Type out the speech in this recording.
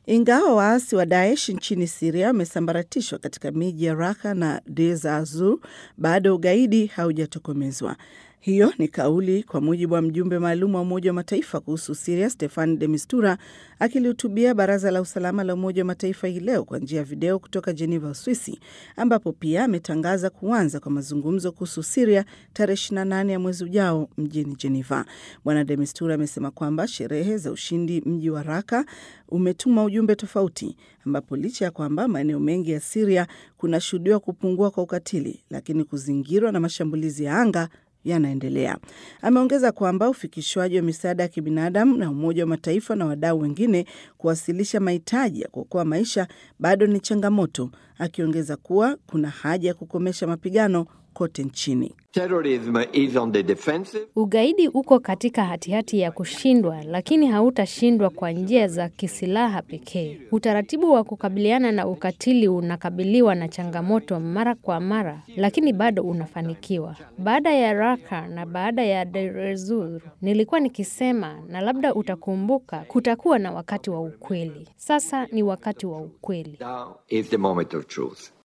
Ingawa waasi wa Daesh nchini Siria wamesambaratishwa katika miji ya Raka na Deir ez-Zor, bado ugaidi haujatokomezwa. Hiyo ni kauli kwa mujibu wa mjumbe maalum wa Umoja wa Mataifa kuhusu Siria, Stefan de Mistura, akilihutubia Baraza la Usalama la Umoja wa Mataifa hii leo kwa njia ya video kutoka Jeneva, Uswisi, ambapo pia ametangaza kuanza kwa mazungumzo kuhusu Siria tarehe 28 ya mwezi ujao mjini Jeneva. Bwana de Mistura amesema kwamba sherehe za ushindi mji wa Raka umetuma ujumbe tofauti, ambapo licha ya kwamba maeneo mengi ya Siria kunashuhudiwa kupungua kwa ukatili, lakini kuzingirwa na mashambulizi ya anga yanaendelea. Ameongeza kwamba ufikishwaji wa misaada ya kibinadamu na Umoja wa Mataifa na wadau wengine kuwasilisha mahitaji ya kuokoa maisha bado ni changamoto, akiongeza kuwa kuna haja ya kukomesha mapigano kote nchini. Terrorism is on the defensive. Ugaidi uko katika hatihati ya kushindwa, lakini hautashindwa kwa njia za kisilaha pekee. Utaratibu wa kukabiliana na ukatili unakabiliwa na changamoto mara kwa mara, lakini bado unafanikiwa. Baada ya Raka na baada ya Deir ez-Zor, nilikuwa nikisema, na labda utakumbuka, kutakuwa na wakati wa ukweli. Sasa ni wakati wa ukweli. Now is the moment of truth.